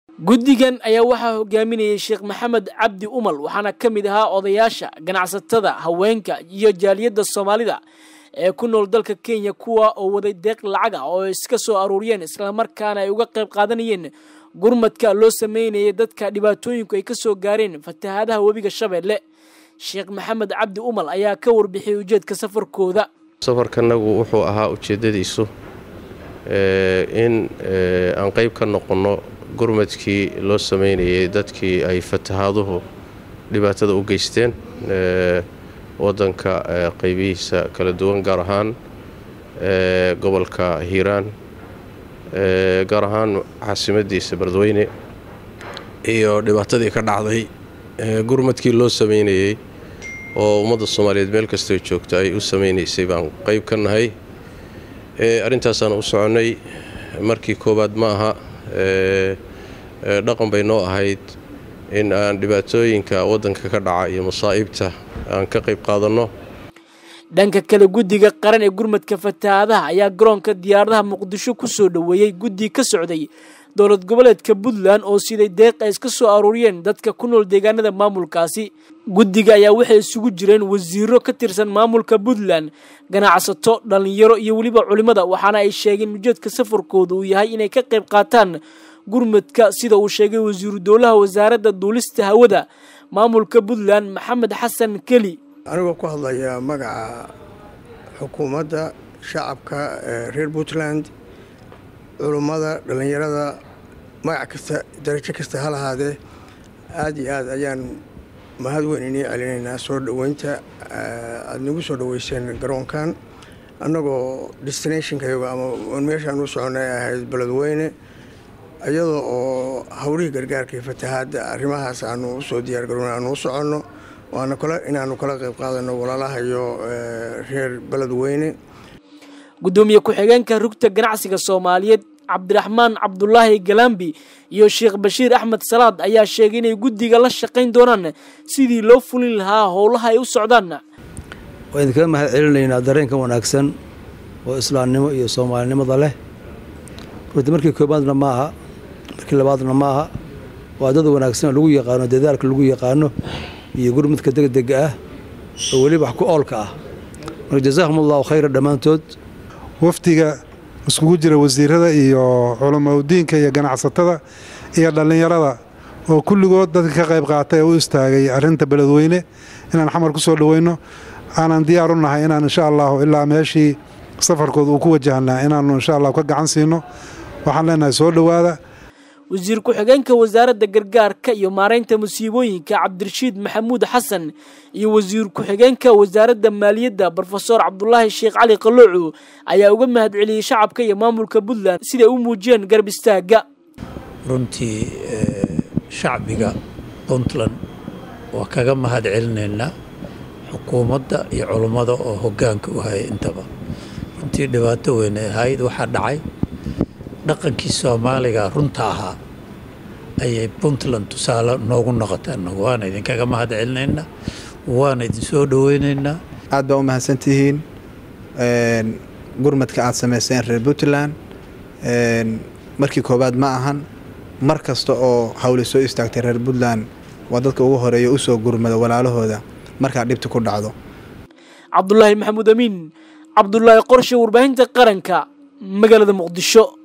guddigan ayaa waxaa hogaaminayay sheekh maxamed cabdi umal waxaana ka mid ahaa odayaasha ganacsatada haweenka iyo jaaliyadda soomaalida ee ku nool dalka kenya kuwa oo waday deeq lacag ah oo iska soo aruuriyeen islamarkaana ay uga qayb qaadanayeen gurmadka loo sameynayay dadka dhibaatooyinku ay ka soo gaareen fatahaadaha webiga shabeelle sheekh maxamed cabdi umal ayaa ka warbixiyay ujeedka safarkooda safarkanagu wuxuu ahaa ujeeddadiisu in aan qayb ka noqonno gurmadkii loo sameynayay dadkii ay fatahaaduhu dhibaatada u geysteen waddanka qaybihiisa kala duwan gaar ahaan gobolka hiiraan gaar ahaan caasimadiisa beledweyne iyo dhibaatadii ka dhacday gurmadkii loo sameynayey oo ummadda soomaaliyeed meel kastoo joogta ay u sameynaysay baan qayb ka nahay arrintaasaan u soconnay markii koowaad ma aha dhaqan bay noo ahayd in aan dhibaatooyinka waddanka ka dhaca iyo masaa'ibta aan ka qayb qaadanno dhanka kale guddiga qaran ee gurmadka fatahaadaha ayaa garoonka diyaaradaha muqdisho ku soo dhoweeyey guddi ka socday dowlad goboleedka puntland oo siday deeq ay iska soo aruuriyeen dadka ku nool deegaanada maamulkaasi guddiga ayaa waxay isugu jireen wasiiro ka tirsan maamulka puntland ganacsato dhallinyaro iyo weliba culimmada waxaana ay sheegeen ujeedka safarkooda uu yahay inay ka qayb qaataan gurmadka sida uu sheegay wasiiru dowlaha wasaaradda duulista hawada maamulka puntland maxamed xasan keli anigoo ku hadlaya magaca xukuumadda shacabka reer puntland culummada dhallinyarada magac kasta darajo kasta ha lahaadee aada iyo aad ayaan mahad weyn inii celinaynaa soo dhoweynta aada nagu soo dhoweyseen garoonkan annagoo destinationkayaga ama meeshaan u soconnay ahayd beledweyne iyadoo oo howlihii gargaarka iyo fatahaadda arrimahaas aanu usoo diyaargarowna aanu u soconno waana kale inaanu kala qayb qaadano walaalahayo reer beledweyne guddoomiye ku-xigeenka rugta ganacsiga soomaaliyeed cabdiraxmaan cabdulaahi galambi iyo sheekh bashiir axmed salaad ayaa sheegay inay guddiga la shaqayn doonaan sidii loo fulin lahaa howlaha ay u socdaan waa idinkaga mahad celinaynaa dareenka wanaagsan oo islaamnimo iyo soomaalinimada leh runtii markii koobaadna ma aha markii labaadna ma aha waa dad wanaagsan oo lagu yaqaano dadaalka lagu yaqaano iyo gurmudka degdega ah oo weliba wax ku oolka ah marka jazaahum allahu khayra dhammaantood wafdiga iskugu jira wasiirada iyo culamaudiinka iyo ganacsatada iyo dhallinyarada oo kulligood dadka ka qayb qaatay oo u istaagay arrinta beledweyne inaan xamar ku soo dhoweyno aanan diyaar u nahay inaan insha allahu ilaa meeshii safarkooda uu ku wajahnaa inaannu insha allahu ka gacan siino waxaan leenahay soo dhowaada wasiir ku-xigeenka wasaaradda gargaarka iyo maaraynta musiibooyinka cabdirashiid maxamuud xasan iyo wasiir ku-xigeenka wasaaradda maaliyadda brofesor cabdulaahi sheekh cali qaloocu ayaa uga mahad celiyey shacabka iyo maamulka puntland siday u muujiyeen garb istaagga runtii shacbiga puntland waa kaga mahad celinaynaa xukuumadda iyo culummada oo hoggaanka u hayay intaba runtii dhibaato weyn ay ahayd waxaa dhacay dhaqankii soomaaliga runta ahaa ayay puntland tusaale noogu noqotay annagu waana idinkaga mahad celinaynaa waana idinsoo dhoweynaynaa aad baa u mahadsantihiin gurmadka aad samayseen reer puntland markii koowaad ma ahan mar kasta oo hawli soo istaagtay reer puntland waa dadka ugu horeeya usoo gurmada walaalahooda markaa dhibta ku dhacdo cabdulaahi maxamuud amiin cabdulaahi qorshe warbaahinta qaranka magaalada muqdisho